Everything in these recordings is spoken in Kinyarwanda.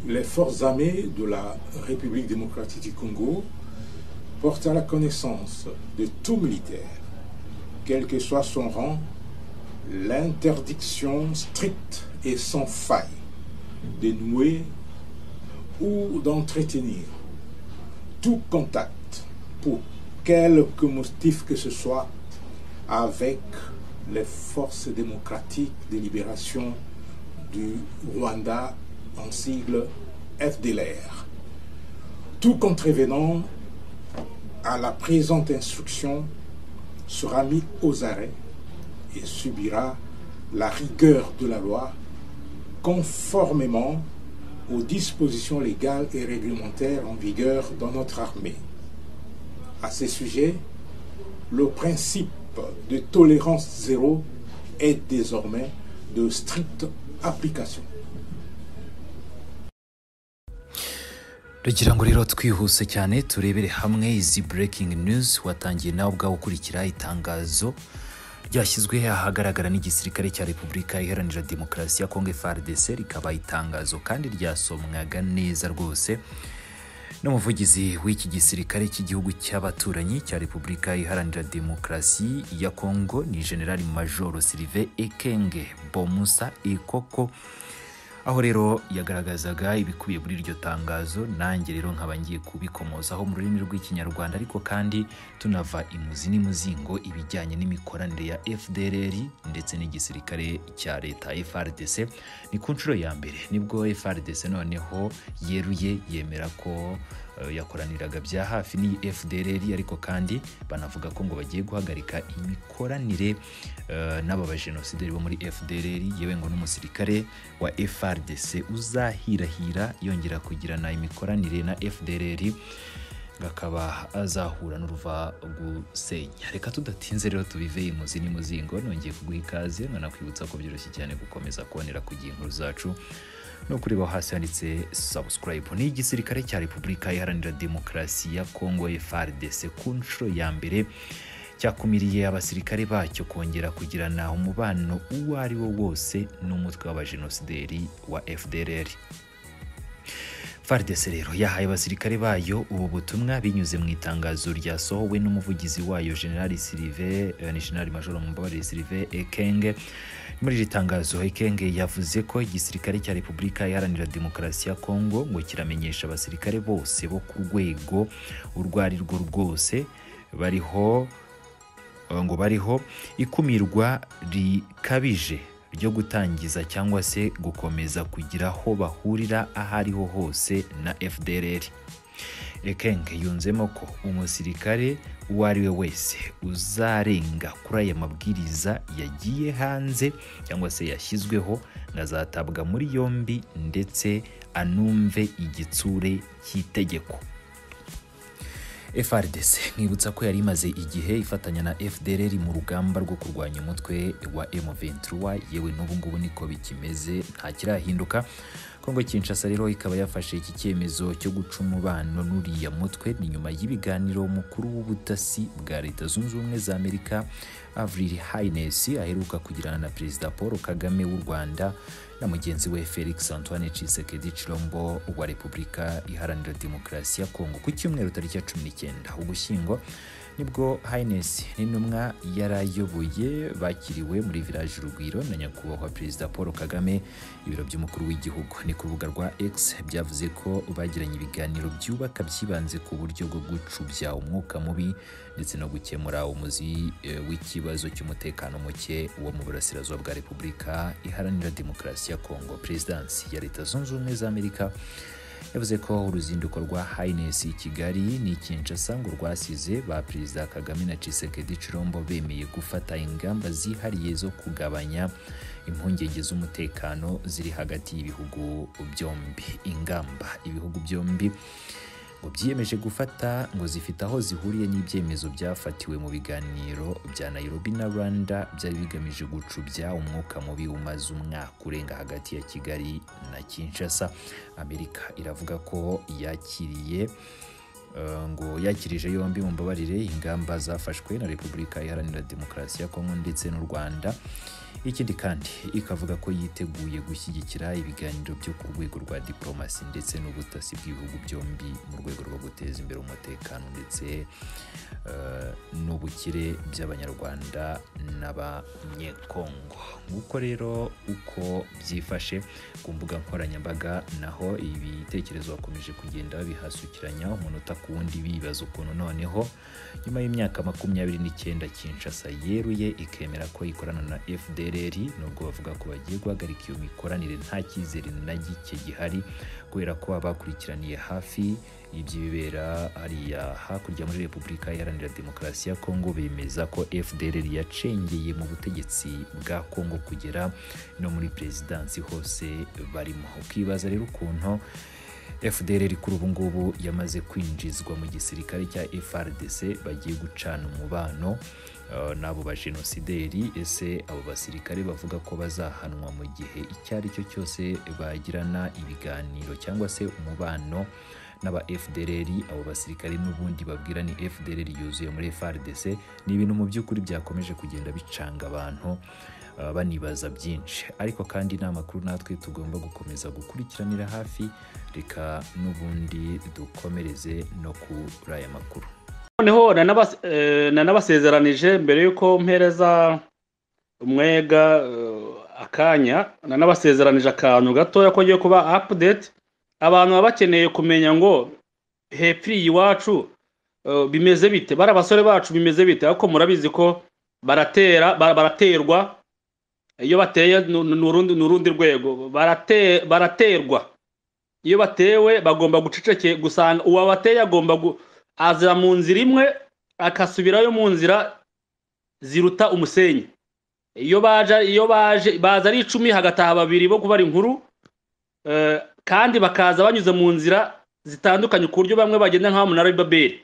les forces armées de la République démocratique du Congo portent à la connaissance de tout militaire, quel que soit son rang, l'interdiction stricte et sans faille de nouer ou d'entretenir tout contact pour quelque motif que ce soit avec les forces démocratiques de libération du Rwanda en sigle FDLR. Tout contrevenant à la présente instruction sera mis aux arrêts et subira la rigueur de la loi conformément aux dispositions légales et réglementaires en vigueur dans notre armée. À ce sujet, le principe de tolérance zéro est désormais de stricte application. tugira ngo rero twihuse cyane turebere hamwe izi breaking news watangiye nawe ubwawe ukurikira itangazo ryashyizwe ahagaragara n'igisirikare cya repubulika iharanira demokarasi ya kongo frdc rikaba itangazo kandi ryasomwaga neza rwose n'umuvugizi w'iki gisirikare cy'igihugu cy'abaturanyi cya repubulika iharanira demokarasi ya kongo ni generali majoro sirive ekenge bomusa ikoko aho rero yagaragazaga ibikubiye muri iryo tangazo nanjye rero nkaba ngiye kubikomozaho mu rurimi rw'ikinyarwanda ariko kandi tunava imuzi n'imuzingo ibijyanye n'imikoranire ya fdrr ndetse n'igisirikare cya leta frdc ni ku nshuro ya mbere nibwo frdc noneho yeruye yemera ko yakoraniraga bya hafi n'iyi fdrr ariko kandi banavuga ko ngo bagiye guhagarika imikoranire n'aba bajenosideri bo muri fdrr yewe ngo n'umusirikare wa frdc uzahirahira yongera kugirana imikoranire na fdrr akaba azahura n'uruva gusenya reka tudatinze rero tubive imuzi n'imuzingo nongeye kuguha ikaze nkanakwibutsa ko byoroshye cyane gukomeza kubonera ku gihe inkuru zacu no kureba hasi handitse subscribe ni igisirikare cya repubulika iharanira demokarasi ya kongo frdc ku nshuro ya mbere cyakumiriye abasirikare bacyo kongera kugirana umubano uwo ari wo wose n'umutwe w'abajenosideri wa fdrr frdc rero yahaye abasirikare bayo ubu butumwa binyuze mu itangazo ryasohowe n'umuvugizi wayo generali sirive ni generali majoro mumbabarire sirive ekenge muri iri tangazo ekenge yavuze ko igisirikare cya repubulika iharanira demokarasi ya kongo ngo kiramenyesha abasirikare bose bo ku rwego urwo ari rwo rwose bariho ngo bariho ikumirwa rikabije ryo gutangiza cyangwa se gukomeza kugira aho bahurira aho ariho hose na fdrr ekenge yunzemo ko umusirikare uwo ari we wese uzarenga kuri aya mabwiriza yagiye hanze cyangwa se yashyizweho azatabwa muri yombi ndetse anumve igitsure cy'itegeko frdc nkibutsa ko yari imaze igihe ifatanya na fdrr mu rugamba rwo kurwanya umutwe wa m23 yewe n'ubu ngubu niko bikimeze nta kirahinduka kongo kinshasa rero ikaba yafashe iki cyemezo cyo guca umubano n'uriya mutwe ni nyuma y'ibiganiro mukuru w'ubutasi bwa leta zunze ubumwe za amerika avril hines aheruka kugirana na perezida paul kagame w'u rwanda na mugenzi we felix antoine cisekedi cirombo wa repubulika iharanira demokarasi ya kongo ku cyumweru tariki ya cumi n'icyenda ugushyingo nibwo hines n'intumwa yarayoboye bakiriwe muri village urugwiro na nyakubahwa perezida paul kagame ibiro by'umukuru w'igihugu ni ku rubuga rwa x byavuze ko bagiranye ibiganiro byubaka byibanze ku buryo bwo gucubya umwuka mubi ndetse no gukemura umuzi w'ikibazo cy'umutekano muke wo mu burasirazuba bwa repubulika iharanira demokarasi ya kongo perezidansi ya leta zunze ubumwe za amerika yavuze ko uruzinduko rwa hines i kigali ni kinshasa ngo rwasize ba perezida kagame na cisekedi cirombo bemeye gufata ingamba zihariye zo kugabanya impungenge z'umutekano ziri hagati y'ibihugu byombi ingamba ibihugu byombi ngo byiyemeje gufata ngo zifite aho zihuriye n'ibyemezo byafatiwe mu biganiro bya nairobi na rwanda byari bigamije gucubya umwuka mubi umaze umwaka urenga hagati ya kigali na kinshasa amerika iravuga ko yakiriye ngo yakirije yombi mu mbabarire ingamba zafashwe na repubulika iharanira demokarasi ya kongo ndetse n'u rwanda ikindi kandi ikavuga ko yiteguye gushyigikira ibiganiro byo ku rwego rwa diporomasi ndetse n'ubutasi bw'ibihugu byombi mu rwego rwo guteza imbere umutekano ndetse eh, n'ubukire by'abanyarwanda n'abanyekongo nguko rero uko byifashe ku mbuga nkoranyambaga naho ibitekerezo bakomeje kugenda babihasukiranya umunota ku wundi bibaza ukuntu noneho nyuma y'imyaka makumyabiri n'icyenda kinshasa yeruye ikemera ko ikorana na fdrr nubwo bavuga ko bagiye guhagarika iyo mikoranire nta cyizere na gike gihari kubera ko abakurikiraniye hafi iby'ibibera hariya hakurya muri repubulika iharanira demokarasi ya kongo bemeza ko fdrr yacengeye mu butegetsi bwa kongo kugera no muri perezidansi hose barimo ukibaza rero ukuntu fdr kuri ubu ngubu yamaze kwinjizwa mu gisirikare cya frdc bagiye gucana umubano eh, n'abo bajenosideri ese abo basirikare bavuga ko bazahanwa mu gihe icyo ari cyo cyose bagirana ibiganiro cyangwa se umubano n'aba fdr abo basirikare n'ubundi babwira ni fdr yuzuye muri frdc ni ibintu mu by'ukuri byakomeje kugenda bicanga abantu eh, banibaza byinshi ariko kandi ni amakuru natwe tugomba gukomeza gukurikiranira hafi reka n'ubundi dukomereze no kuri aya makuru noneho nanabas- eh, nanabasezeranije mbere y'uko mpereza umwega eh, akanya nanabasezeranije akantu gatoya ko ngiye kuba apudeti abantu baba bakeneye kumenya ngo hepfiriye iwacu eh, bimeze bite bari abasore bacu bimeze bite ariko murabizi ko baratera ba- baraterwa iyo bateye ni- ni ni urundi ni urundi rwego Barate- baraterwa iyo batewe bagomba guceceke gusanga uwabateye agomba gu- aza mu nzira imwe akasubirayo mu nzira ziruta umusenyi iyo baje iyo baje baza ari icumi hagataha babiri bo kubara inkuru eh, kandi bakaza banyuze mu nzira zitandukanye ku buryo bamwe bagenda nk'abamunara w'ibabeli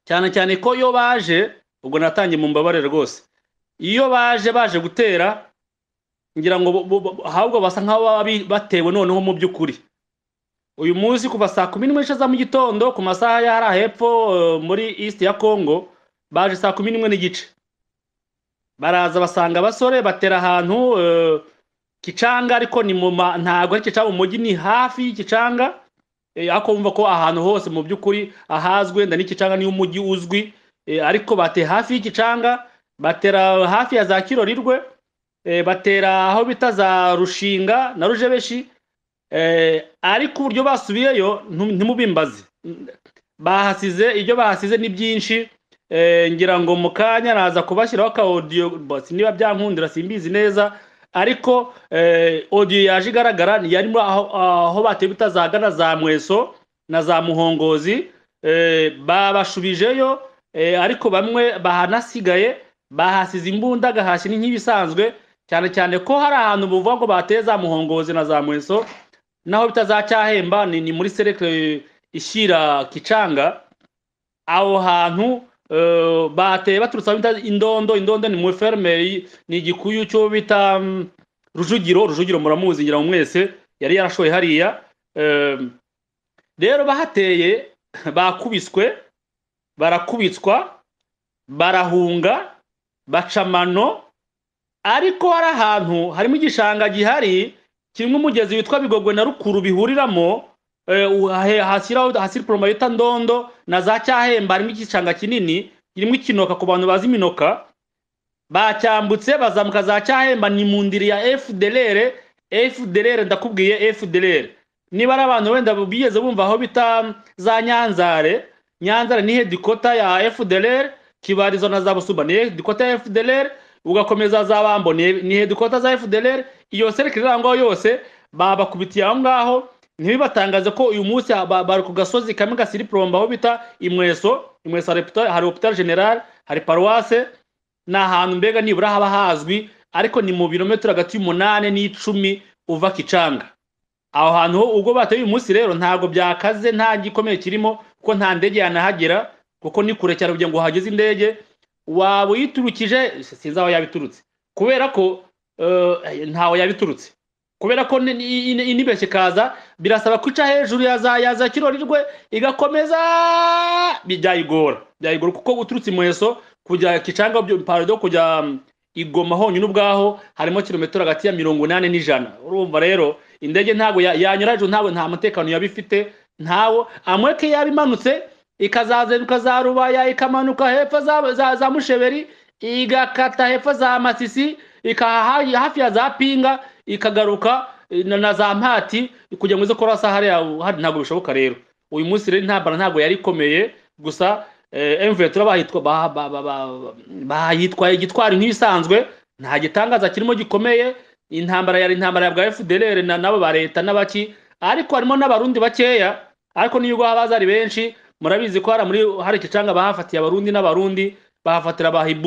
cyane cyane ko iyo baje ubwo natangiye mu mbabare rwose iyo baje baje gutera ngira ngo bo- bo- bo- ahubwo basa nk'aho baba bi- batewe noneho mu by'ukuri uyu munsi kuva saa kumi n'imwe za mu gitondo ku masaha y'ahari hepfo eh, muri east ya congo baje saa kumi n'imwe n'igice baraza basanga abasore batera ahantu eh, kicanga ariko ni mu ma- ntabwo ari kicanga mu mujyi ni hafi y'ikicanga eh, ariko wumva ko ahantu hose mu by'ukuri ahazwi wenda n'ikicanga niyo umujyi uzwi eh, ariko bateye hafi y'ikicanga batera hafi ya za kirorirwe eh, batera aho bita za rushinga na rujebeshi Eh, ariko uburyo basubiyeyo ntu- ntimubimbaze bahasize ibyo bahasize ni byinshi Eh, ngira ngo mu kanya naza kubashyiraho aka audio basi niba byankundira simbizi neza ariko eh, audio yaje igaragara ni yari muri aho, aho bateye bitazagana za mweso na za muhongozi eh, babashubijeyo eh, ariko bamwe bahanasigaye bahasize imbunda gahashye n'ibisanzwe cyane cyane ko hari ahantu buvuga ngo bateye za muhongozi na za mweso naho bitazacyahemba ni, ni muri serekire ishyira kicanga aho hantu eh, bateye baturutse aho bita indondo indondo ni muri ferme y- ni igikuyu cyo bita mm, rujugiro rujugiro muramuzi ngira ngo mwese yari yarashoye hariya Eh, rero bahateye bakubiswe barakubitswa barahunga baca amano ariko hari ahantu harimo igishanga gihari kirimo umugezi witwa bigogwe na rukuru bihuriramo eh, uhahe- hashyiraho hashyira poroma bita ndondo na za cyahemba harimo igishanga kinini kirimo ikinoka ku bantu bazi iminoka bacyambutse bazamuka za cyahemba ni mu ndiri ya fdrr fdrr ndakubwiye fdrr niba ari abantu wenda bigeze bumva aho bita za nyanzare nyanzare ni hedikota ya fdrr kibarizwa na za busuba ni hedikota ya fdrr ugakomeza za bambo ni ni hedikota za fdrr iyo serekire iri aho ngaho yose babakubitiye aho ngaho ntibibatangaze ko uyu munsi ba- bari ku gasozi kamwe gasiri poromba aho bita imweso imweso hari hopita- hari hopital general hari paruwase ni ahantu mbega nibura haba hazwi ariko ni mu birometero hagati y'umunani n'icumi uva kicanga aho hantu ho ubwo bateye uyu munsi rero ntabwo byakaze nta gikomeye kirimo kuko nta ndege yanahagera kuko ni kure cyane kugira ngo hageze indege waba uyiturukije sinzi aho yabiturutse kubera ko eh, ntawe yabiturutse kubera ko ni- ni- ni- inibeshye ikaza birasaba kwica hejuru ya za ya za kirorirwe igakomeza byayigora byayigora kuko uturutse imuheso kujya kicanga byo- pardon kujya igoma honyine ubwaho harimo kilometero hagati ya mirongo inani n'ijana urumva rero indege ntabwo ya- yanyurajwe ntabwo nta mutekano yaba ifite ntawo amureke yaba imanutse ikazazenduka za rubaya ikamanuka hepfo za, za, za musheberi igakata hepfo za masisi ikaha hafi ya za pinga ikagaruka eh, na, na za mpati kugira ngo ize kurasa hariya hari ntabwo bishoboka rero uyu munsi rero intambara ntabwo yari ikomeye gusa emvetura bahitwa ba- ba- ba- ba- bayitwaye gitwari nk'ibisanzwe nta gitangaza kirimo gikomeye intambara yari intambara ya bwa FDLR na nabo ba leta n'abaki ariko harimo n'abarundi bakeya ariko niyo ugwa baza ari benshi murabizi ko hari muri hari ikicanga bahafatiye abarundi n'abarundi bahafatira abahibu